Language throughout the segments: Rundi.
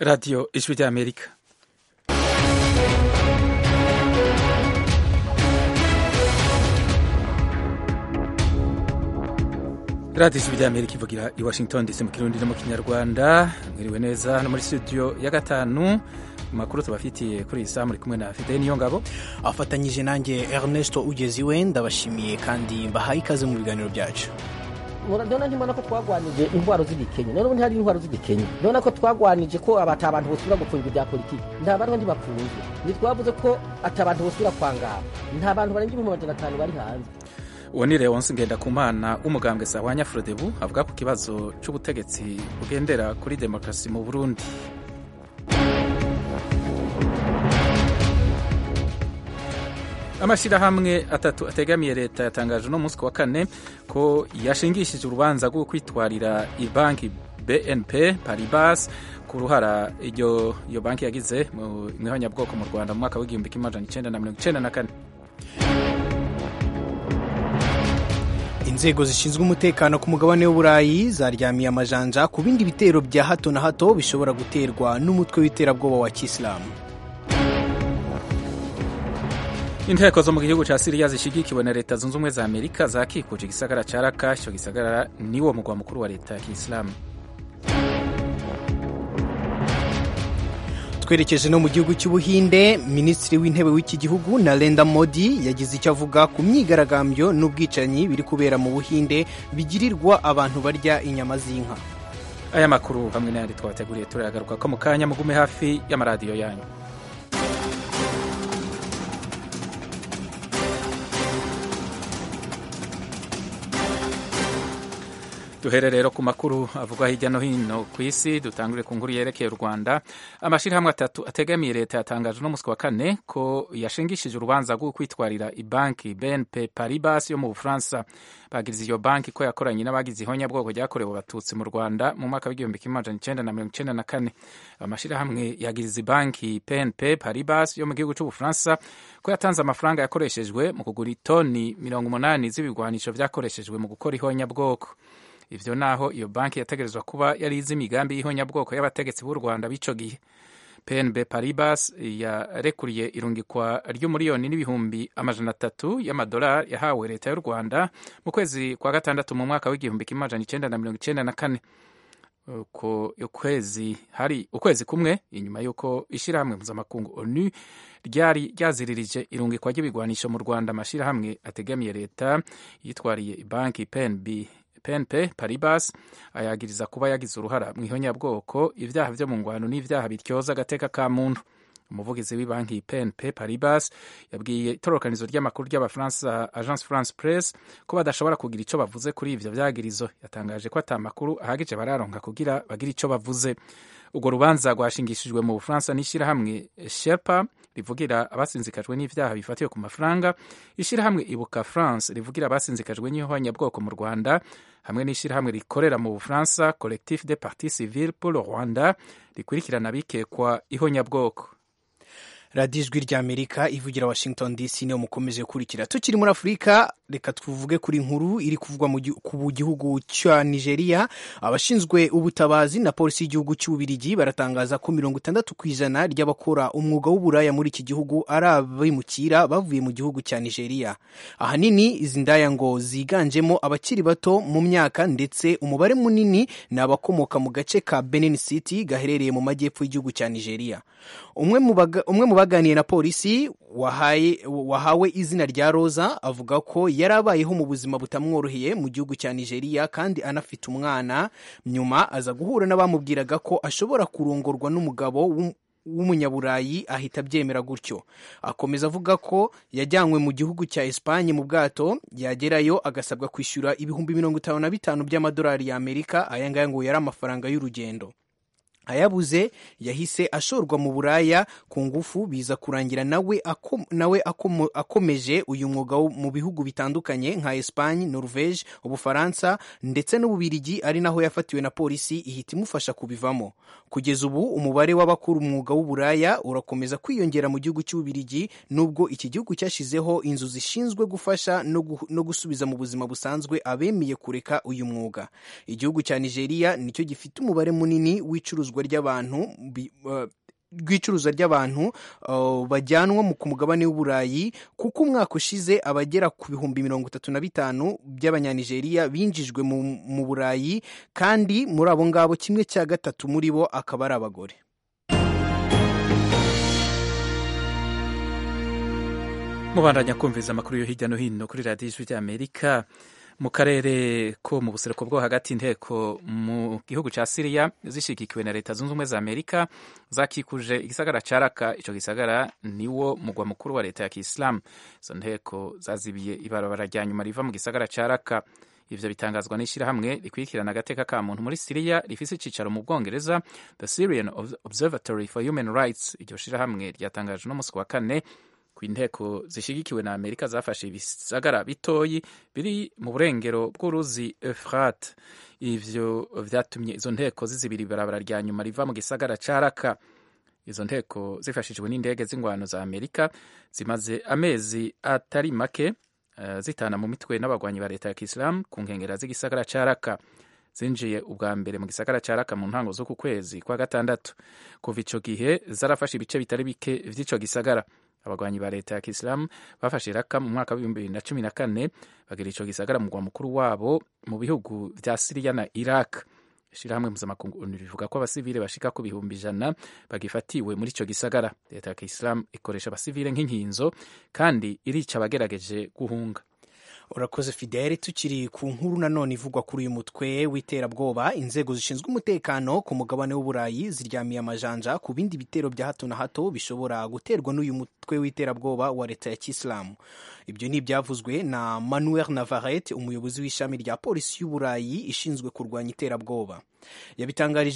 radiyo ijwi ry'amerika radiyo ijwi ry'amerika ivugira i washington ndetse mu kirundi no mu kinyarwanda mwiriwe neza hano muri studio ya gatanu amakuru tubafitiye kuri iyi saha muri kumwe na fide niyo ngabo afatanyije nanjye Ernesto ugeze iwe ndabashimiye kandi mbahaye ikaze mu biganiro byacu none ntimubona ko twagwanije intwaro z'igikenye none ubu ntihari intwaro z'igikenye none ko twagwanije ko ata abantu bosubira gufungwa ibya politiki nta bantu ntibafunzwe ntitwavuze ko ata abantu bosubira kwangara nta bantu barenga ibihumbi magana atanu bari hanze uwo ni leonce ngendakumana w'umugambwe sahwanya frodebu avuga ku kibazo cy'ubutegetsi bugendera kuri demokarasi mu burundi amashyirahamwe atatu ategamiye leta yatangaje uno munsi wa kane ko yashingishije urubanza rwo kwitwarira banki bnp paribas ku ruhara iyo iyo banki yagize mu ihonyabwoko mu rwanda mu mwaka w'igihumbi kimwe amajana icyenda na mirongo icyenda na kane inzego zishinzwe umutekano ku mugabane w'uburayi zaryamiye amajanja ku bindi bitero bya hato na hato bishobora guterwa n'umutwe w'iterabwoba wa kisilamu inteko zo mu gihugu cya siriya zishyigikiwe na leta zunze ubumwe za amerika zakikuje igisagara cya raka icyo gisagara niwo mugwa mukuru wa leta ya kisilamu twerekeje no mu gihugu cy'ubuhinde minisitiri w'intebe w'iki gihugu narendra modi yagize icyo avuga ku myigaragambyo n'ubwicanyi biri kubera mu buhinde bigirirwa abantu barya inyama z'inka aya makuru hamwe n'ayandi twabateguriye turayagaruka ko mu kanya mugume hafi y'amaradiyo yanyu duhere rero ku makuru avugwa hirya no hino ku isi dutangure ku nkuru yerekeye u rwanda amashyirahamwe atatu ategamiye leta yatangaje uno munsi wa kane ko yashingishije urubanza rwo kwitwarira ibanki bnp paribas yo mu bufaransa bagiriza iyo banki ko yakoranye n'abagize ihonyabwoko ryakorewe abatutsi mu rwanda mu mwaka w'igihumbi kimwe amajana icyenda na mirongo icyenda na kane amashyirahamwe yagiriza banki bnp paribas yo mu gihugu cy'ubufaransa ko yatanze amafaranga yakoreshejwe mu kugura itoni mirongo umunani z'ibigwanisho byakoreshejwe mu gukora ihonyabwoko ivyo naho iyo banki yategerezwa kuba yari izi imigambi y'ihonyabwoko y'abategetsi b'u rwanda b'ico gihe pnb paribas yarekuriye irungikwa ry'umuriyoni n'ibihumbi amajana atatu y'amadolari yahawe leta y'u rwanda mu kwezi kwa gatandatu mu mwaka w'igihumbi kimwe amajana icenda na mirongo icenda na kane uko ukwezi hari ukwezi kumwe inyuma y'uko ishyirahamwe mpuzamakungu onu ryari ryaziririje irungikwa ry'ibigwanisho mu rwanda amashyirahamwe ategamiye leta yitwariye banki pnb PNP Paribas ayagiriza kuba yagize uruhara mu ihonyabwoko ibyaha byo mu ngwano n'ibyaha bityoza agateka ka muntu umuvugizi w'ibanki PNP Paribas yabwiye itororokanizo ry'amakuru ry'abafaransa Agence France Presse ko badashobora kugira icyo bavuze kuri ivyo vyagirizo yatangaje ko ata makuru ahagije bararonka kugira bagire icyo bavuze urwo rubanza rwashingishijwe mu bufaransa n'ishyirahamwe sherpa rivugira abasinzikajwe n'ivyaha bifatiwe ku mafaranga ishyirahamwe ibuka france rivugira abasinzikajwe n'ihonyabwoko mu rwanda hamwe n'ishyirahamwe rikorera mu bufaransa collectif de parti civile pour le rwanda rikurikirana abikekwa ihonyabwoko radiyo ijwi ry'amerika ivugira washington dc niyo mukomeje gukurikira tukiri muri afurika reka tuvuge kuri nkuru iri kuvugwa ku gihugu cya nigeria abashinzwe ubutabazi na polisi y'igihugu cy'ububirigi baratangaza ko mirongo itandatu ku ijana ry'abakora umwuga w'uburaya muri iki gihugu ari abimukira bavuye mu gihugu cya nigeria ahanini izi ndaya ngo ziganjemo abakiri bato mu myaka ndetse umubare munini ni abakomoka mu gace ka benin city gaherereye mu majyepfo y'igihugu cya nigeria umwe mu baganiye na polisi wahawe izina rya roza avuga ko yari abayeho mu buzima butamworoheye mu gihugu cya nigeria kandi anafite umwana nyuma aza guhura n'abamubwiraga ko ashobora kurongorwa n'umugabo w'umunyaburayi ahita abyemera gutyo akomeza avuga ko yajyanywe mu gihugu cya esipanye mu bwato yagerayo agasabwa kwishyura ibihumbi mirongo itanu na bitanu by'amadolari y'amerika aya ngaya ngo yari amafaranga y'urugendo ayabuze yahise ashorwa mu buraya ku ngufu biza kurangira nawe ako, nawe akomo, akomeje uyu mwuga mu bihugu bitandukanye nka Espagne, Norvege, Ubufaransa ndetse n'Ububirigi ari naho yafatiwe na polisi ihita imufasha kubivamo kugeza ubu umubare w'abakora umwuga w'uburaya urakomeza kwiyongera mu gihugu cy'Ububirigi nubwo iki gihugu cyashyizeho inzu zishinzwe gufasha no, gu, no gusubiza mu buzima busanzwe abemeye kureka uyu mwuga igihugu cya Nigeria nicyo gifite umubare munini w'icuruzwa rw'icuruzwa ry'abantu rw'icuruzwa ry'abantu bajyanwa ku mugabane w'uburayi kuko umwaka ushize abagera ku bihumbi mirongo itatu na bitanu by'abanyanigeriya binjijwe mu burayi kandi muri abo ngabo kimwe cya gatatu muri bo akaba ari abagore mubandanya kumviriza amakuru yo hirya no hino kuri radiyo ijwi ry'amerika mu karere ko mu buseruko bwo hagati inteko mu gihugu cya siriya zishigikiwe na leta zunze ubumwe za amerika zakikuje igisagara cya raka icyo gisagara niwo mugwa mukuru wa leta ya kisilamu izo nteko zazibiye ibarabara rya nyuma riva mu gisagara cya raka ivyo bitangazwa n'ishyirahamwe rikurikirana agateka ka muntu muri siriya rifise icicaro mu bwongereza the syrian observatory for human rights iryo shirahamwe ryatangaje no musi wa kane ku inteko zishigikiwe na amerika zafashe ibisagara bitoyi biri mu burengero bw'uruzi efrat ivyo vyatumye izo nteko zizibira ibarabara rya nyuma riva mu gisagara ca raka izo nteko zifashijwe n'indege z'ingwano za amerika zimaze amezi atari make uh, zitana mu mitwe n'abagwanyi ba leta ya kisilamu ku nkengera z'igisagara ca raka zinjiye ubwa mbere mu gisagara ca raka mu ntango z'uku kwezi kwa gatandatu kuva ico gihe zarafashe ibice bitari bike vy'ico gisagara abagwanyi ba leta ya kisilamu bafashe iraka mu mwaka w'ibihumbi bibiri na cumi na kane bagira ico gisagara mugwa mukuru wabo mu bihugu vya siriya na iraq ishirahamwe mpuzamakungu rivuga ko abasivile bashika ku bihumbi ijana bagifatiwe muri ico gisagara leta ya kisilamu ikoresha abasivile nk'inkinzo kandi irica abagerageje guhunga urakoze fidele tukiri ku nkuru nanone ivugwa kuri uyu mutwe w'iterabwoba inzego zishinzwe umutekano ku mugabane w'uburayi ziryamiye amajanja ku bindi bitero bya hato na hato bishobora guterwa n'uyu mutwe w'iterabwoba wa leta ya kisilamu ibyo ni ibyavuzwe na manuel navarrete umuyobozi w'ishami rya polisi y'uburayi ishinzwe kurwanya iterabwoba yabitangarije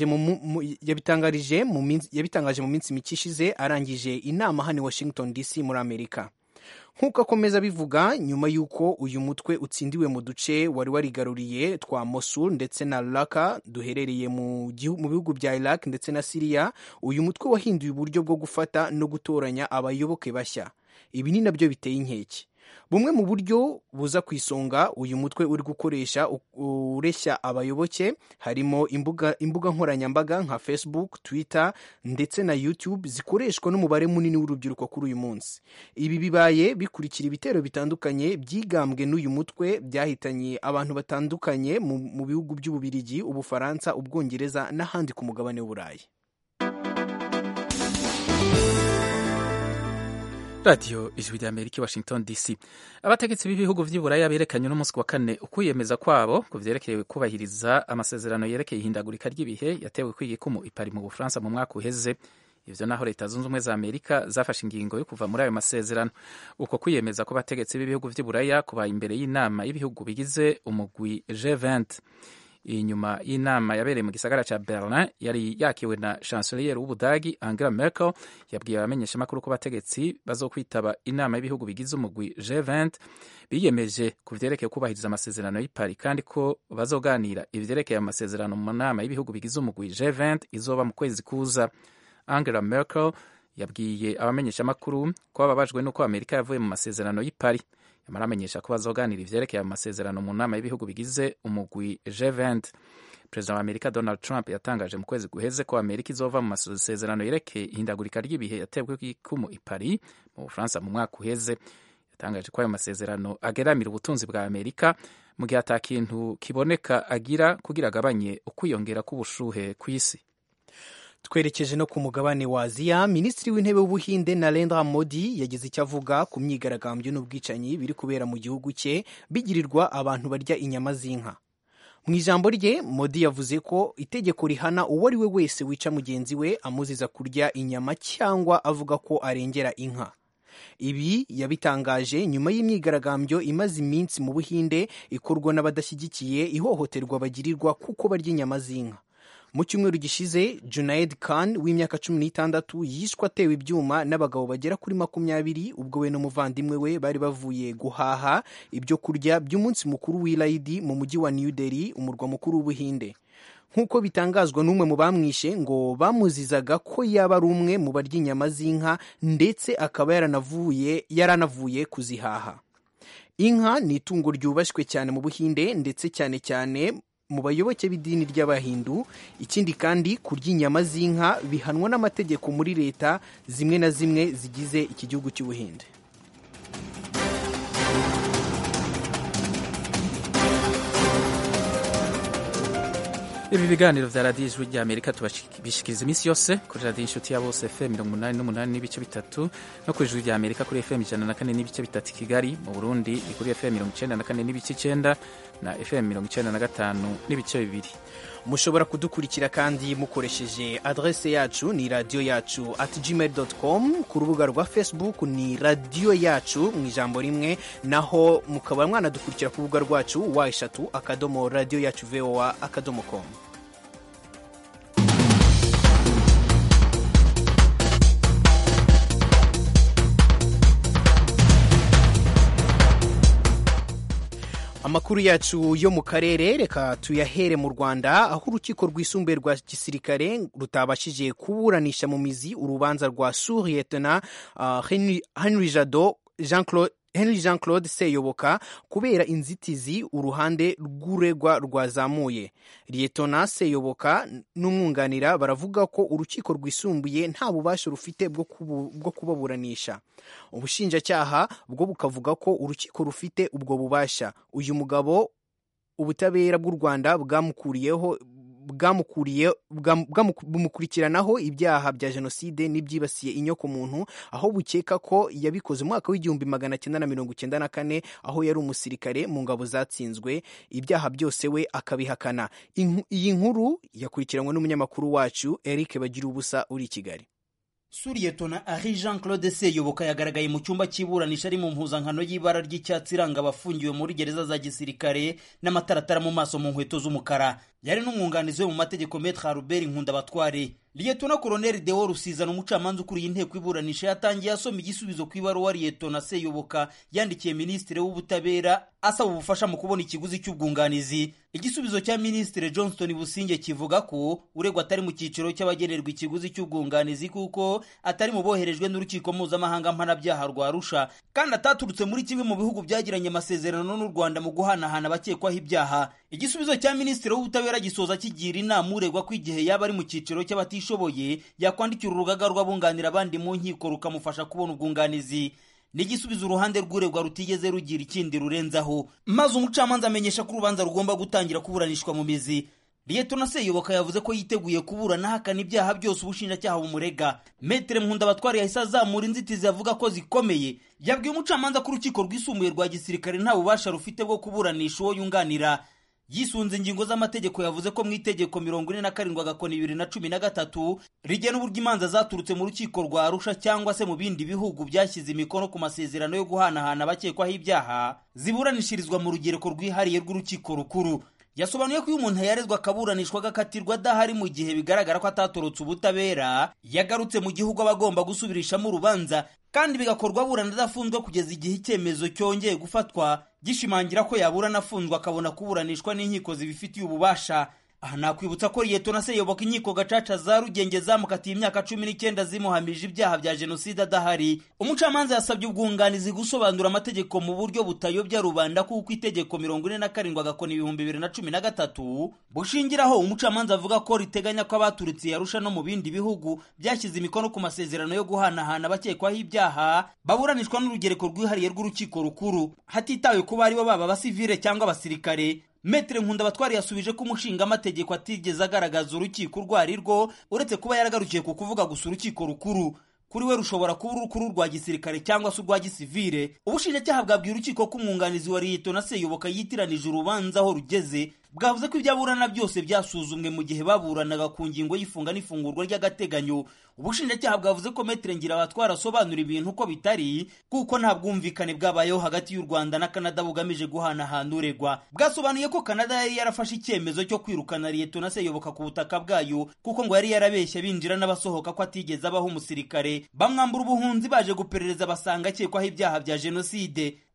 mu minsi mike ishize arangije inama hano i washington dc muri amerika nk'uko akomeza abivuga nyuma y'uko uyu mutwe utsindiwe mu duce wari warigaruriye twa mosul ndetse na raka duherereye mu bihugu bya iraq ndetse na siriya uyu mutwe wahinduye uburyo bwo gufata no gutoranya abayoboke bashya ibi ni nabyo biteye inkeke bumwe mu buryo buza ku isonga uyu mutwe uri gukoresha ureshya abayoboke harimo imbuga, imbuga nkoranyambaga nka facebook twitter ndetse na youtube zikoreshwa n'umubare munini w'urubyiruko kuri uyu munsi ibi bibaye bikurikira ibitero bitandukanye byigambwe n'uyu mutwe byahitanye abantu batandukanye mu, mu bihugu by'ububirigi ubufaransa ubwongereza n'ahandi ku mugabane w'uburayi radiyo ijwi rya amerika washington dc abategetsi b'ibihugu vy'iburaya berekanye n'umunsi wa kane ukwiyemeza kwabo ku vyerekeye kubahiriza amasezerano yerekeye ihindagurika ry'ibihe yatewe kw'igikumu ipari mu bufaransa mu mwaka uheze ivyo naho leta zunze ubumwe za amerika zafashe ingingo yo kuva muri ayo masezerano uko kwiyemeza ko abategetsi b'ibihugu vy'iburaya kubaye imbere y'inama y'ibihugu bigize umugwi g20 inyuma y'inama yabereye mu gisagara ca berlin yari yakiwe na chancelier w'ubudagi angela merkel yabwiye abamenyeshamakuru ko abategetsi bazokwitaba inama y'ibihugu bigize umugwi g20 biyemeje ku vyerekeye kubahiriza amasezerano y'ipari kandi ko bazoganira ivyerekeye amasezerano mu nama y'ibihugu bigize umugwi g20 izoba mu kwezi kuza angela merkel yabwiye abamenyeshamakuru ko bababajwe n'uko amerika yavuye mu masezerano y'ipari yamara amenyesha ko bazoganira ivyerekeye amasezerano mu nama y'ibihugu bigize umugwi G20 perezida wa amerika donald trump yatangaje mu kwezi guheze ko amerika izova mu masezerano yerekeye ihindagurika ry'ibihe yatebwe kw'ikumu i paris mu bufaransa mu mwaka uheze yatangaje ko ayo masezerano ageramira ubutunzi bwa amerika mu gihe ata kintu kiboneka agira kugira agabanye ukwiyongera k'ubushuhe kw'isi twerekeje no ku mugabane wa aziya minisitiri w'intebe w'ubuhinde narendra modi yagize icyo avuga ku myigaragambyo n'ubwicanyi biri kubera mu gihugu cye bigirirwa abantu barya inyama z'inka mu ijambo rye modi yavuze ko itegeko rihana uwo ari we wese wica mugenzi we amuziza kurya inyama cyangwa avuga ko arengera inka ibi yabitangaje nyuma y'imyigaragambyo imaze iminsi mu buhinde ikorwa n'abadashyigikiye ihohoterwa bagirirwa kuko barya inyama z'inka mu cyumweru gishize junaid khan w'imyaka cumi n'itandatu yishwe atewe ibyuma n'abagabo bagera kuri makumyabiri ubwo we n'umuvandimwe we bari bavuye guhaha ibyo kurya by'umunsi mukuru w'irayidi mu mujyi wa new delhi umurwa mukuru w'ubuhinde nk'uko bitangazwa n'umwe mu bamwishe ngo bamuzizaga ko yaba ari umwe mu barya inyama z'inka ndetse akaba yaranavuye yaranavuye kuzihaha inka ni itungo ryubashywe cyane mu buhinde ndetse cyane cyane mu bayoboke b'idini ry'abahindu ikindi kandi kurya inyama z'inka bihanwa n'amategeko muri leta zimwe na zimwe zigize iki gihugu cy'ubuhinde ibi biganiro vya radiyo ijwi rya amerika tubishikiriza iminsi yose kuri radiyo inshuti ya bose fm mirongo umunani n'umunani n'ibice bitatu no ku ijwi rya amerika kuri fm ijana na kane n'ibice bitatu i kigali mu burundi ni kuri fm mirongo icenda na kane n'ibice icenda na fm mirongo icenda na gatanu n'ibice bibiri mushobora kudukurikira kandi mukoresheje adrese yacu ni radiyo yacu at gmail com ku rubuga rwa facebook ni radiyo yacu mu ijambo rimwe naho mukaba mwanadukurikira ku rubuga rwacu wa eshatu akadomo radiyo yacu voa akadomo com amakuru yacu yo mu karere reka tuyahere mu rwanda aho urukiko rwisumbuye rwa gisirikare rutabashije kuburanisha mu mizi urubanza rwa suriyetona uh, henry, henry jado jean claude henry jean claude seyoboka kubera inzitizi uruhande rw'uregwa rwazamuye liyetona seyoboka n'umwunganira baravuga ko urukiko rwisumbuye nta bubasha rufite bwo kubaburanisha ubushinjacyaha bwo bukavuga ko urukiko rufite ubwo bubasha uyu mugabo ubutabera bw'u rwanda bwamukuriyeho bumukurikiranaho ibyaha bya jenoside n'ibyibasiye inyokomuntu aho bukeka ko yabikoze mu mwaka w'igihumbi magana cyenda na mirongo icyenda na kane aho yari umusirikare mu ngabo zatsinzwe ibyaha byose we akabihakana iyi nkuru yakurikiranywe n'umunyamakuru wacu eric bagira ubusa uri i kigali suriyetona ari jean claude seyoboka yagaragaye mu cyumba cy'iburanisha ari mu mpuzankano y'ibara ry'icyatsi iranga abafungiwe muri gereza za gisirikare n'amataratara mu maso mu nkweto z'umukara yari n'umwunganizi we mu mategeko metre Albert Nkundabatware Liyetona Koloneli Deo Rusizana umucamanza ukuriye inteko iburanisha yatangiye asoma igisubizo ku ibaruwa Liyetona Seyoboka yandikiye Minisitiri w'Ubutabera asaba ubufasha mu kubona ikiguzi cy'ubwunganizi igisubizo cya Minisitiri Johnston Businge kivuga ko uregwa atari mu cyiciro cy'abagenerwa ikiguzi cy'ubwunganizi kuko atari mu boherejwe n'urukiko mpuzamahanga mpanabyaha rwa Arusha kandi ataturutse muri kimwe mu bihugu byagiranye amasezerano n'u Rwanda mu guhanahana abakekwaho ibyaha igisubizo cya Minisitiri w'Ubutabera gisoza kigira inama uregwa ko igihe yaba ari mu cyiciro cy'abatishoboye yakwandikira urugaga rw'abunganira abandi mu nkiko rukamufasha kubona ubwunganizi n'igisubizo uruhande rw'uregwa rutigeze rugira ikindi rurenzaho maze umucamanza amenyesha ko urubanza rugomba gutangira kuburanishwa mu mizi liyetona seyoboka yavuze ko yiteguye kuburana ahakana ibyaha byose ubushinjacyaha bumurega metere mpundabatwari yahise azamura inzitizi avuga ko zikomeye yabwiye umucamanza ko urukiko rwisumbuye rwa gisirikare nta bubasha rufite bwo kuburanisha uwo yunganira yisunze ingingo z'amategeko yavuze ko mu itegeko mirongo ine na karindwi agakoni bibiri na cumi na gatatu rigena uburyo imanza zaturutse mu rukiko rwa arusha cyangwa se mu bindi bihugu byashyize imikono ku masezerano yo guhanahana abakekwaho ibyaha ziburanishirizwa mu rugereko rwihariye rw'urukiko rukuru yasobanuye ko iyo umuntu yarezwe akaburanishwa agakatirwa adahari mu gihe bigaragara ko atatorotse ubutabera yagarutse mu gihugu aba agomba gusubirishamo urubanza kandi bigakorwa aburana adafunzwe kugeza igihe icyemezo cyongeye gufatwa gishimangira ko yaburana afunzwe akabona kuburanishwa n'inkiko zibifitiye ububasha aha nakwibutsa ko liyetona seyoboka inkiko gacaca za rugenge zamukatiye imyaka cumi n'icyenda zimuhamije ibyaha bya jenoside adahari umucamanza yasabye ubwunganizi gusobanura amategeko mu buryo butayobya rubanda kuko itegeko mirongo ine na karindwi agakoni ibihumbi bibiri na cumi na gatatu bushingiraho umucamanza avuga ko riteganya ko abaturutse yarusha no mu bindi bihugu byashyize imikono ku masezerano yo guhanahana abakekwaho ibyaha baburanishwa n'urugereko rwihariye rw'urukiko rukuru hatitawe kuba aribo baba abasivile cyangwa abasirikare metere nkundabatwari yasubije ko umushingamategeko atigeze agaragaza urukiko urwo ari rwo uretse kuba yaragarukiye ku kuvuga gusa urukiko rukuru kuri we rushobora kuba urukuru rwa gisirikare cyangwa se urwa gisivire ubushinjacyaha bwabwiye urukiko ko umwunganizi wa liyetona seyoboka yitiranije urubanza aho rugeze bwavuze ko ibyo aburana byose byasuzumwe mu gihe baburanaga ku ngingo y'ifunga n'ifungurwa ry'agateganyo ubushinjacyaha bwavuze ko metere ngirabatwara asobanura ibintu uko bitari kuko nta bwumvikane bwabayeho hagati y'u rwanda na kanada bugamije guhanahana uregwa bwasobanuye ko kanada yari yarafashe icyemezo cyo kwirukana liyetona seyoboka ku butaka bwayo kuko ngo yari yarabeshye binjira n'abasohoka ko atigeze abaho umusirikare bamwambura ubuhunzi baje guperereza basanga akekwaho ibyaha bya jenoside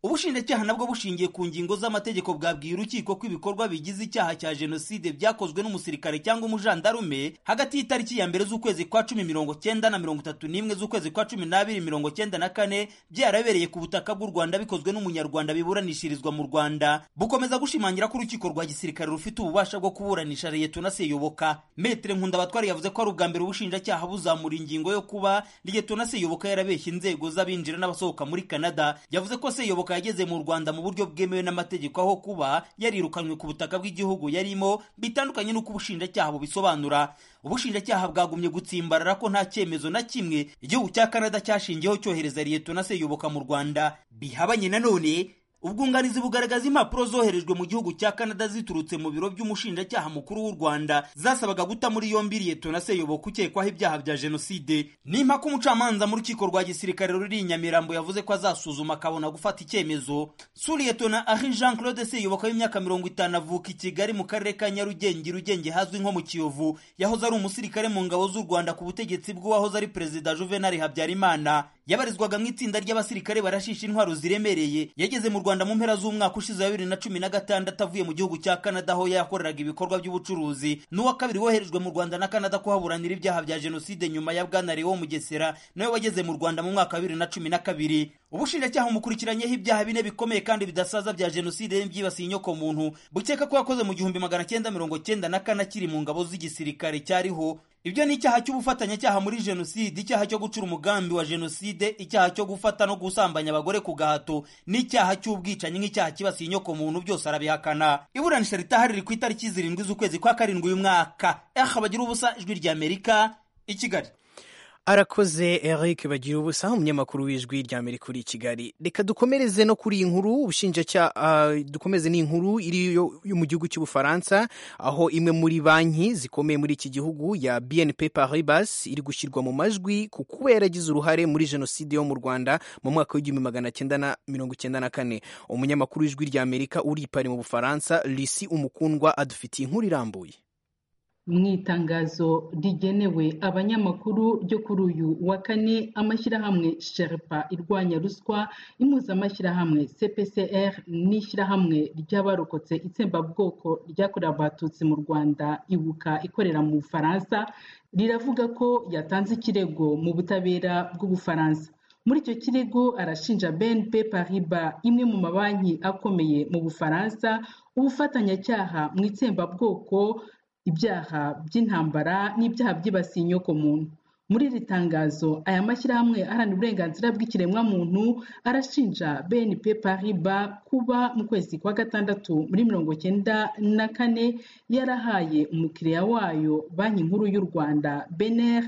ubushinjacyaha nabwo bushingiye ku ngingo z'amategeko bwabwiye urukiko ko ibikorwa bigize icyaha cya jenoside byakozwe n'umusirikare cyangwa umujandarume hagati y'itariki ya mbere z'ukwezi kwa cumi mirongo cyenda na mirongo itatu n'imwe z'ukwezi kwa cumi n'abiri mirongo cyenda na kane byarabereye ku butaka bw'u rwanda bikozwe n'umunyarwanda biburanishirizwa mu rwanda bukomeza gushimangira ko urukiko rwa gisirikare rufite ububasha bwo kuburanisha liyetona seyoboka metere nkundabatwari yavuze ko ari ubwa mbere ubushinjacyaha buzamura ingingo yo kuba liyetona seyoboka yarabeshya inzego z'abinjira n'abasohoka muri canada yavuze ko seyoboka yageze mu rwanda mu buryo bwemewe n'amategeko aho kuba yarirukanywe ku butaka bw'igihugu yarimo bitandukanye n'uko ubushinjacyaha bubisobanura ubushinjacyaha bwagumye gutsimbarara ko nta cyemezo na kimwe igihugu cya canada cyashingiyeho cyohereza liyetona seyoboka mu rwanda bihabanye nanone ubwunganizi bugaragaza impapuro zoherejwe mu gihugu cya canada ziturutse mu biro by'umushinjacyaha mukuru w'u rwanda zasabaga guta muri yombi liyetona seyoboka ukekwaho ibyaha bya jenoside n'impaka umucamanza mu rukiko rwa gisirikare ruri i nyamirambo yavuze ko azasuzuma akabona gufata icyemezo su liyetona ahi jean claude seyoboka w'imyaka mirongo itanu avuka i kigali mu karere ka nyarugenge rugenge hazwi nko mu kiyovu yahoze ari umusirikare mu ngabo z'u rwanda ku butegetsi bw'uwahoze ari perezida juvenal habyarimana yabarizwaga mu itsinda ry'abasirikare barashisha intwaro ziremereye yageze mu rwanda mu mpera z'umwaka ushize wa bibiri na cumi na gatandatu avuye mu gihugu cya canada aho yakoreraga ibikorwa by'ubucuruzi n'uwa kabiri woherejwe mu rwanda na canada kuhaburanira ibyaha bya jenoside nyuma ya bwana lewo mugesera nawe wageze mu rwanda mu mwaka wa bibiri na cumi na kabiri ubushinjacyaha umukurikiranyeho ibyaha bine bikomeye kandi bidasaza bya jenoside byibasiye inyoko muntu bukeka ko yakoze mu gihumbi magana cyenda mirongo cyenda na kane akiri mu ngabo z'igisirikare cyariho ibyo ni icyaha cy'ubufatanyacyaha muri jenoside icyaha cyo gucura umugambi wa jenoside icyaha cyo gufata no gusambanya abagore ku gahato n'icyaha cy'ubwicanyi nk'icyaha kibasiye inyoko muntu byose arabihakana iburanisha ritahari riri ku itariki zirindwi z'ukwezi kwa karindwi uyu mwaka eha bagira ubusa ijwi ry'amerika i kigali arakoze eric bagira ubusa umunyamakuru w'ijwi rya amerika uri i kigali reka dukomereze no kuri iyi nkuru ubushinjacyaha dukomeze n'inkuru iri yo mu gihugu cy'ubufaransa aho imwe muri banki zikomeye muri iki gihugu ya bnp paribas iri gushyirwa mu majwi ku kuba yaragize uruhare muri jenoside yo mu rwanda mu mwaka w'igihumbi magana cyenda na mirongo icyenda na kane umunyamakuru w'ijwi rya amerika uri i pari mu bufaransa lisi umukundwa adufitiye inkuru irambuye mu itangazo rigenewe abanyamakuru ryo kuri uyu wa kane amashyirahamwe sherpa irwanya ruswa impuzamashyirahamwe cpcr n'ishyirahamwe ry'abarokotse itsembabwoko ryakorewe abatutsi mu rwanda ibuka ikorera mu bufaransa riravuga ko yatanze ikirego mu butabera bw'ubufaransa muri icyo kirego arashinja bnp pariba imwe mu mabanki akomeye mu bufaransa ubufatanyacyaha mu itsembabwoko ibyaha by'intambara n'ibyaha byibasiye inyoko muntu muri iri tangazo aya mashyirahamwe aharanira uburenganzira bw'ikiremwamuntu arashinja bnp pariba kuba mu kwezi kwa gatandatu muri mirongo cyenda na kane yarahaye umukiriya wayo banki nkuru y'u rwanda bener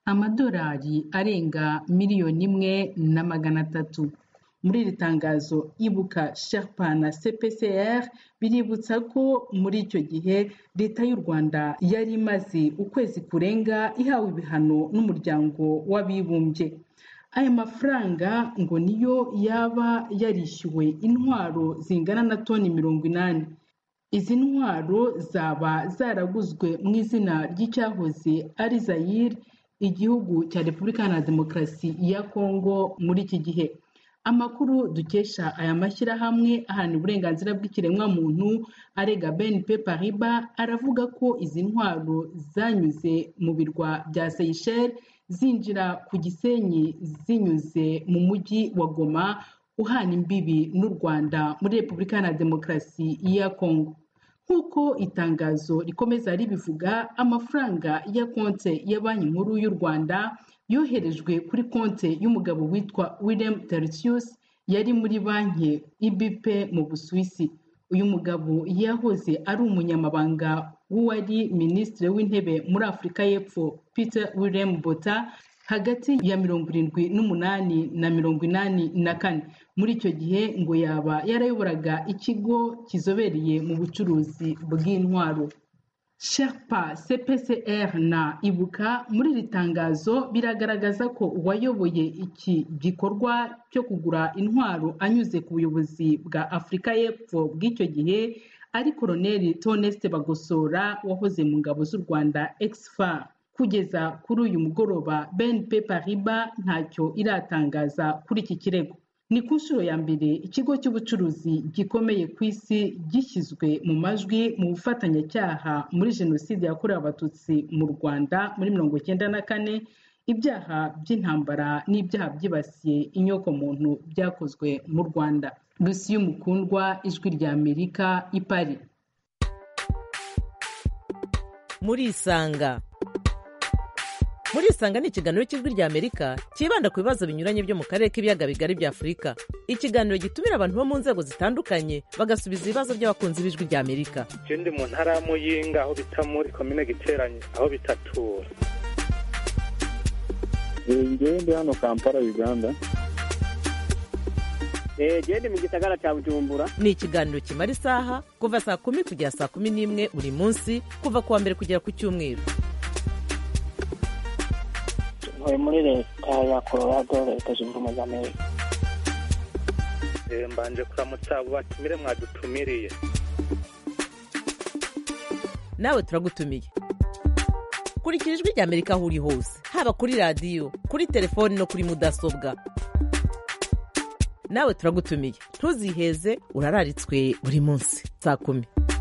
amadolari arenga miliyoni imwe na magana atatu muri iri tangazo ibuka sherpa na cpcr biributsa ko muri icyo gihe leta y'u rwanda yari imaze ukwezi kurenga ihawe ibihano n'umuryango w'abibumbye aya mafaranga ngo niyo yaba yarishyuwe intwaro zingana na toni mirongo inani izi ntwaro zaba zaraguzwe mu izina ry'icyahoze ari zayire igihugu cya repubulika iharanira demokarasi ya kongo muri iki gihe amakuru dukesha aya mashyirahamwe aharanira uburenganzira bw'ikiremwamuntu arega bnp pariba aravuga ko izi ntwaro zanyuze mu birwa bya seyisheli zinjira ku gisenyi zinyuze mu mujyi wa goma uhana imbibi n'u rwanda muri repubulika iharanira demokarasi ya kongo nk'uko itangazo rikomeza ribivuga amafaranga ya konti ya banki nkuru y'u rwanda yoherejwe kuri konti y'umugabo witwa william tertius yari muri banki ibp mu busuwisi uyu mugabo yahoze ari umunyamabanga w'uwari minisitiri w'intebe muri afurika y'epfo peter william bota hagati ya mirongo irindwi n'umunani na mirongo inani na kane muri icyo gihe ngo yaba yarayoboraga ikigo kizobereye mu bucuruzi bw'intwaro sherpa cpcr na ibuka muri iri tangazo biragaragaza ko uwayoboye iki gikorwa cyo kugura intwaro anyuze ku buyobozi bwa afurika y'epfo bw'icyo gihe ari koroneli toneste bagosora wahoze mu ngabo z'u rwanda exfa kugeza kuri uyu mugoroba bnp pariba ntacyo iratangaza kuri iki kirego ni ku nshuro ya mbere ikigo cy'ubucuruzi gikomeye ku isi gishyizwe mu majwi mu bufatanyacyaha muri jenoside yakorewe abatutsi mu rwanda muri mirongo icyenda na kane ibyaha by'intambara n'ibyaha byibasiye inyokomuntu byakozwe mu rwanda lucy y'umukundwa ijwi rya amerika i Paris murisanga murisanga ni ikiganiro cy'ijwi rya amerika cyibanda ku bibazo binyuranye byo mu karere k'ibiyaga bigari bya afurika ikiganiro gitumira abantu bo mu nzego zitandukanye bagasubiza ibibazo by'abakunzi b'ijwi rya amerika ndi mu ntara ya muyinga aho bita muri komine giteranye aho bitatura ngewe ndi hano kampala uganda gende mu gisagara cya bujumbura ni ikiganiro kimara isaha kuva saa kumi kugera saa kumi n'imwe buri munsi kuva ku wa mbere kugera ku cyumweru ntuye muri leta ya colorado leta zunze ubumwe za amerika mbanje kuramutsa abo batumire mwadutumiriye nawe turagutumiye kurikira ijwi rya amerika aho uri hose haba kuri radiyo kuri telefoni no kuri mudasobwa nawe turagutumiye ntuziheze urararitswe buri munsi saa kumi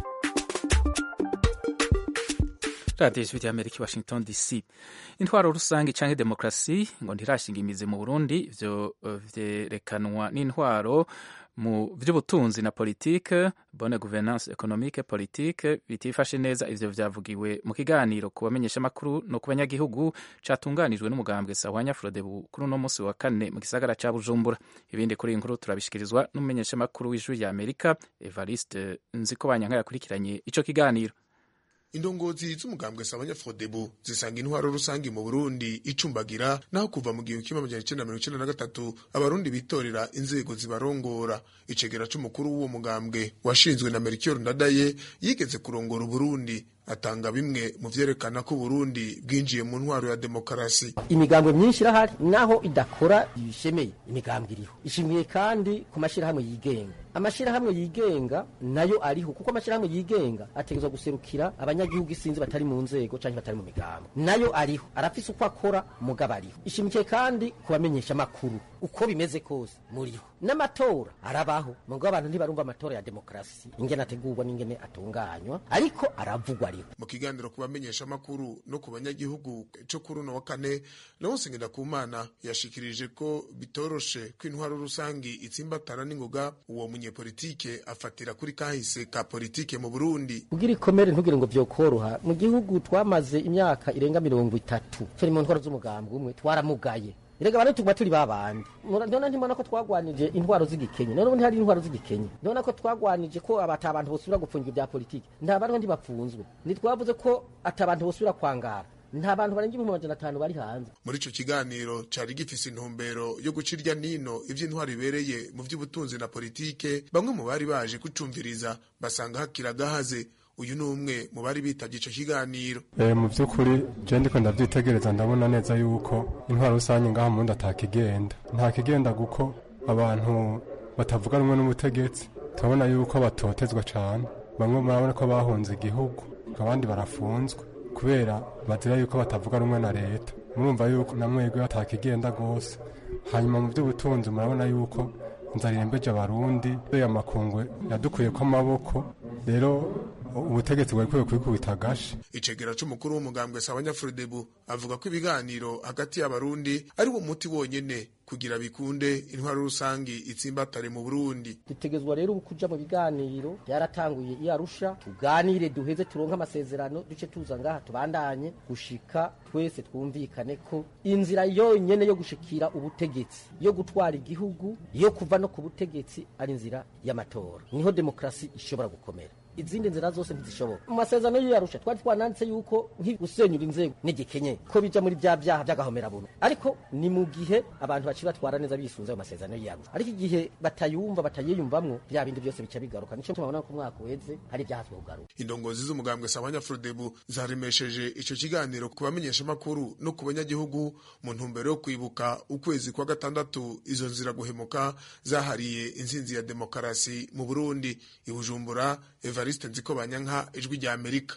radiyo ijwi rya amerika washington dc intwaro rusange cyangwa demokarasi ngo ntirashinga imizi mu burundi ibyo byerekanwa n'intwaro mu by'ubutunzi na politike bonne gouvernance economique politique bitifashe neza ivyo vyavugiwe mu kiganiro ku bamenyeshamakuru no ku banyagihugu catunganijwe n'umugambwe sahwanya frodebu kuri uno musi wa kane mu gisagara ca bujumbura ibindi kuri iyi nkuru turabishikirizwa n'umumenyeshamakuru w'ijwi rya amerika evariste nziko banyanka yakurikiranye ico kiganiro indongozi z'umugambwe sabanya frodebu zisanga intwaro rusange mu burundi icumbagira naho kuva mu gihumbi kimwe amajana icenda mirongo icenda na gatatu abarundi bitorera inzego zibarongora icegera c'umukuru w'uwo mugambwe washinzwe na melchior ndadaye yigeze kurongora uburundi atanga bimwe mu vyerekana ko Burundi bwinjiye mu ntwaro ya demokarasi imigambwe myinshi irahari naho idakora bishemeye imigambwe iriho ishimiye kandi ku mashyirahamwe yigenga amashyirahamwe yigenga nayo ariho kuko amashyirahamwe yigenga ategerezwa guserukira abanyagihugu isinzi batari mu nzego cyangwa batari mu migambo nayo ariho arafise uko akora mugabo ariho ishimikiye kandi ku bamenyesha amakuru uko bimeze kose muriho n'amatora arabaho mugabo abantu ntibarumva amatora ya demokarasi ingene ategurwa n'ingene atunganywa ariko aravugwa ariho mu kiganiro ku bamenyesha amakuru no ku banyagihugu cyo kuri uno wa kane Leonce Ngendakumana yashikirije ko bitoroshe ko intwaro rusangi itsimbatana n'ingoga uwo munyepolitike afatira kuri kahise ka politike mu Burundi kugira ikomere ntugire ngo vyokoroha mu gihugu twamaze imyaka irenga mirongo itatu turi mu ntwaro z'umugambwe umwe twaramugaye Erega bane tuguma turi babandi. Ndona ntimona ko twagwanije intwaro z'igikenye. None ubu ntihari intwaro z'igikenye. Ndona ko twagwanije ko abata abantu bosubira gupfungwa ibya politiki. Nta bantu ntibapfunzwe. Nitwavuze ko atabantu bosubira kwangara. nta bantu barenga ibihumbi amajana atanu bari hanze muri ico kiganiro cari gifise intumbero yo guca irya nino ivy'intwaro ibereye mu vy'ubutunzi na politike bamwe mu bari baje kucumviriza basanga hakira gahaze uyu ni umwe mu bari bitavye ico kiganiro e, mu vy'ukuri je ndiko ndavyitegereza ndabona neza yuko intwaro rusange ngaha mu ntakigenda ntakigenda kuko abantu batavuga rumwe n'ubutegetsi turabona yuko batotezwa cane bamwe murabona ko bahunze igihugu abandi barafunzwe kubera bazira yuko batavuga rumwe na leta murumva yuko namwebwe batakigenda gose hanyuma mu by'ubutunzi murabona yuko inzara irembeje abarundi ya makungwe yadukuye ko amaboko rero ubutegetsi bwari kwiye kwikubita agashi icegera c'umukuru w'umugambwe sabanyafrodebu avuga ko ibiganiro hagati y'abarundi ari wo muti wonyene kugira bikunde intwaro rusangi itsimbatare mu Burundi dutegezwa rero ubu kuja mu biganiro byaratanguye i Arusha tuganire duheze turonke amasezerano duce tuza ngaha tubandanye gushika twese twumvikane ko inzira yonyene yo gushikira ubutegetsi yo gutwara igihugu yo kuva no ku butegetsi ari inzira y'amatora niho demokrasi ishobora gukomera izindi nzira zose ntizishoboka mu masezerano y'iyarusha twari twananditse yuko nk'igusenyura inzego n'igikenye ko bija muri bya byaha by'agahomerabuntu ariko ni mu gihe abantu baciye batwara neza bisunze ayo masezerano y'iyarusha ariko igihe batayumva batayiyumvamwo bya bindi byose bica bigaruka nico tubona ko umwaka uheze hari ibyaha twogaruka indongozi z'umugambwe sabanya frodebu zaremesheje ico kiganiro ku bamenyesha makuru no ku banyagihugu mu ntumbero yo kwibuka ukwezi kwa gatandatu izo nzira guhemuka zahariye insinzi ya demokarasi mu Burundi i Bujumbura Evariste Nziko Banyanka ijwi rya Amerika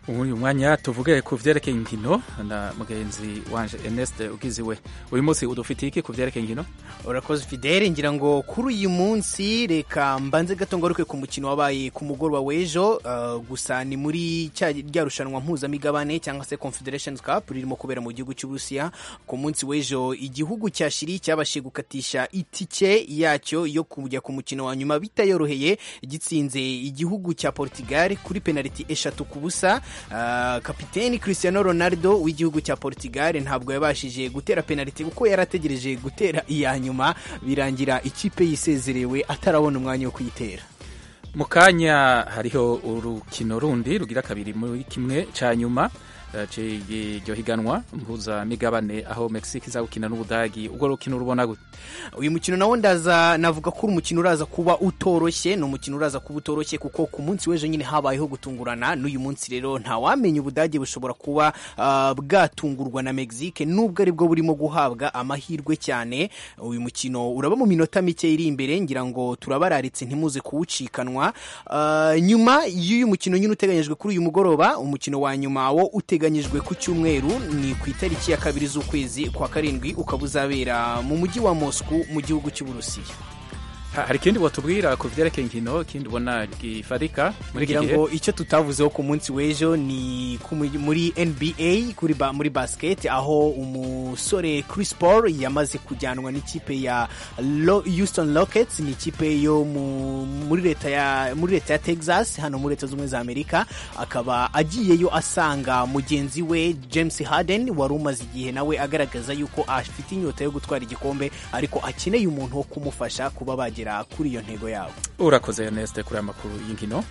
uyu mwanya tuvuge ku vyerekeye inkino na mugenzi wanje Ernest ugiziwe uyu munsi udufitiye iki ku vyerekeye inkino urakoze fidele ngira ngo kuri uyu munsi reka mbanze gato ngaruke ku mukino wabaye ku mugoroba w'ejo uh, gusa ni muri cya rya rushanwa mpuzamigabane cyangwa se confederations cup ririmo kubera mu gihugu cy'uburusiya ku munsi w'ejo igihugu cya shiri cyabashije gukatisha itike yacyo yo kujya ku mukino wa nyuma bitayoroheye gitsinze igihugu cya portugal kuri penaliti eshatu ku busa uh, kapiteni cristiano ronaldo w'igihugu cya portugal ntabwo yabashije gutera penaliti kuko yarategereje gutera iya nyuma birangira ikipe yisezerewe atarabona umwanya wo kuyitera mu kanya hariho urukino rundi rugira kabiri muri kimwe cya nyuma iryo higanwa mpuzamigabane aho mexique iza gukina n'ubudagi ubwo rukino rubona gute uyu mukino nawo ndaza navuga ko uri umukino uraza kuba utoroshye ni umukino uraza kuba utoroshye kuko ku munsi w'ejo nyine habayeho gutungurana n'uyu munsi rero ntawamenya ubudagi bushobora kuba uh, bwatungurwa na mexique nubwo ari bwo burimo guhabwa amahirwe cyane uyu mukino uraba mu minota mike iri imbere ngira ngo turabararitse ntimuze kuwucikanwa uh, nyuma y'uyu mukino nyine uteganyijwe kuri uyu mugoroba umukino wa nyuma wo uteganyijwe ku cyumweru ni ku itariki ya kabiri z'ukwezi kwa karindwi ukaba uzabera mu mujyi wa Moscow mu gihugu cy'uburusiya hari ikindi watubwira ku byerekeye inkino ikindi ubona gifatika muri iki gihe ngo icyo tutavuzeho ku munsi w'ejo ni muri NBA kuri ba, muri basket aho umusore Chris Paul yamaze kujyanwa n'ikipe ya Lo, Houston Rockets ni ikipe yo mu, muri leta ya muri leta ya Texas hano muri leta z'ubumwe za Amerika akaba agiyeyo asanga mugenzi we James Harden wari umaze igihe nawe agaragaza yuko afite inyota yo gutwara igikombe ariko akeneye umuntu wo kumufasha kuba bagira kuri iyo ntego yabo urakoze Ernest kuri aya makuru y'inkino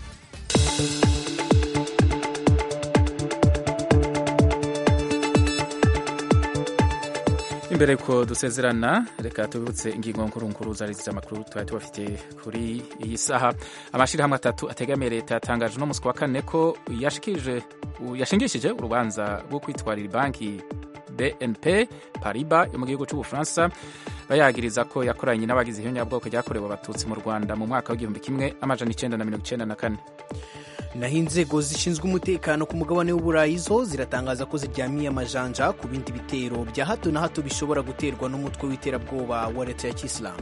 imbere ko dusezerana reka tubibutse ingingo nkuru zari z'amakuru twari tubafite kuri iyi saha amashyirahamwe atatu ategamiye leta yatangaje uno munsi wa kane ko yashingishije urubanza rwo kwitwarira banki BNP Paribas yo mu gihugu cy'ubufaransa bayagiriza ko yakoranye n'abagize ihonyabwoko ryakorewe abatutsi mu rwanda mu mwaka w'igihumbi kimwe amajana icyenda na mirongo icyenda na kane naho inzego zishinzwe umutekano ku mugabane w'uburayi zo ziratangaza ko ziryamiye amajanja ku bindi bitero bya hato na hato bishobora guterwa n'umutwe w'iterabwoba wa leta ya kisilamu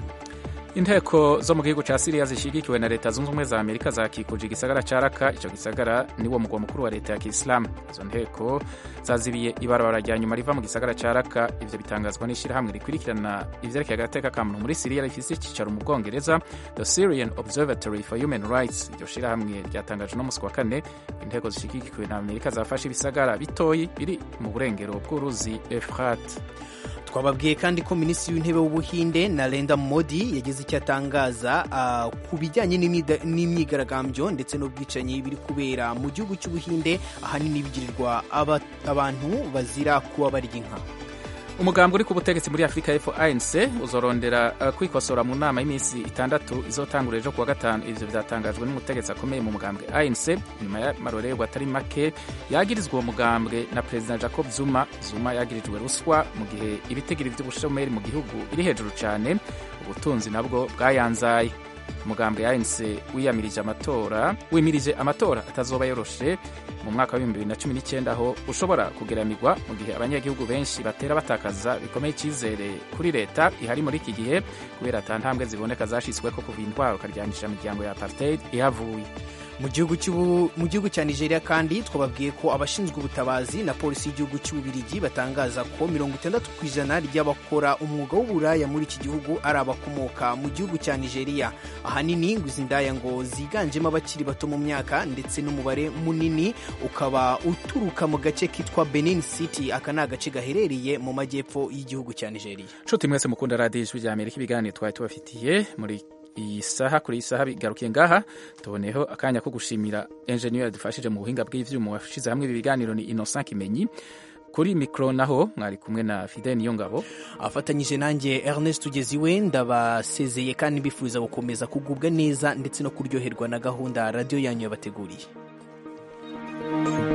inteko zo mu gihugu cya siriya zishyigikiwe na leta zunze ubumwe za amerika zakikuje igisagara cya raka icyo gisagara niwo mugwa mukuru wa leta ya kisilamu izo nteko zazibiye ibarabara rya nyuma riva mu gisagara cya raka ibyo bitangazwa n'ishyirahamwe rikurikirana ibyerekeye agateka ka muntu muri siriya rifite icyicaro mu bwongereza the syrian observatory for human rights iryo shyirahamwe ryatangaje no munsi wa kane inteko zishyigikiwe na amerika zafashe ibisagara bitoyi biri mu burengero bw'uruzi efrat twababwiye kandi ko minisitiri w'intebe w'ubuhinde narendra modi yagize icyo atangaza uh, ku bijyanye n'imyigaragambyo ndetse n'ubwicanyi biri kubera mu gihugu cy'ubuhinde ahanini bigirirwa abantu bazira kuba barya inka umugambi uri ku butegetsi muri afurika y'epfo anc uzorondera uh, kwikosora mu nama y'iminsi itandatu izotangura ejo kuwa gatanu ivyo vyatangajwe n'umutegetsi akomeye mu mugambwe anc nyuma y'amarorerwa atari make yagirizwa uwo mugambwe na perezida jacob zuma zuma yagirijwe ruswa mu gihe ibitegiro vy'ubushomeri mu gihugu biri hejuru cane ubutunzi nabwo bwayanzaye umugambwe anc wiyamirije amatora wimirije amatora atazoba yoroshe mu mwaka wa bibiri na cumi n'icyenda aho ushobora kugeramirwa mu gihe abanyagihugu benshi batera batakaza bikomeye icyizere kuri leta ihari muri iki gihe kubera ata ntambwe ziboneka zashyizweho kuva intwaro ukaryanisha imiryango ya apartheid ihavuye mu gihugu cya nigeria kandi twababwiye ko abashinzwe ubutabazi na polisi y'igihugu cy'ububirigi batangaza ko mirongo itandatu ku ijana ry'abakora umwuga w'uburaya muri iki gihugu ari abakomoka mu gihugu cya nigeria ahanini ngo izi ndaya ngo ziganjemo abakiri bato mu myaka ndetse n'umubare munini ukaba uturuka mu gace kitwa benin city aka ni agace gaherereye mu majyepfo y'igihugu cya nigeria nshuti mwese mukunda radiyo ijwi rya amerika ibiganiro twari tubafitiye muri iyi saha kuri iyi saha bigarukiye ngaha tuboneyeho akanya ko gushimira enjeniyeri yadufashije mu buhinga bw'ivyuma washyize hamwe ibi biganiro ni innocent kimenyi kuri mikoro naho mwari kumwe na fidel niyo ngabo afatanyije nanjye ernest tugeziwe ndabasezeye kandi mbifuriza gukomeza kugubwa neza ndetse no kuryoherwa na gahunda radiyo yanyu yabateguriye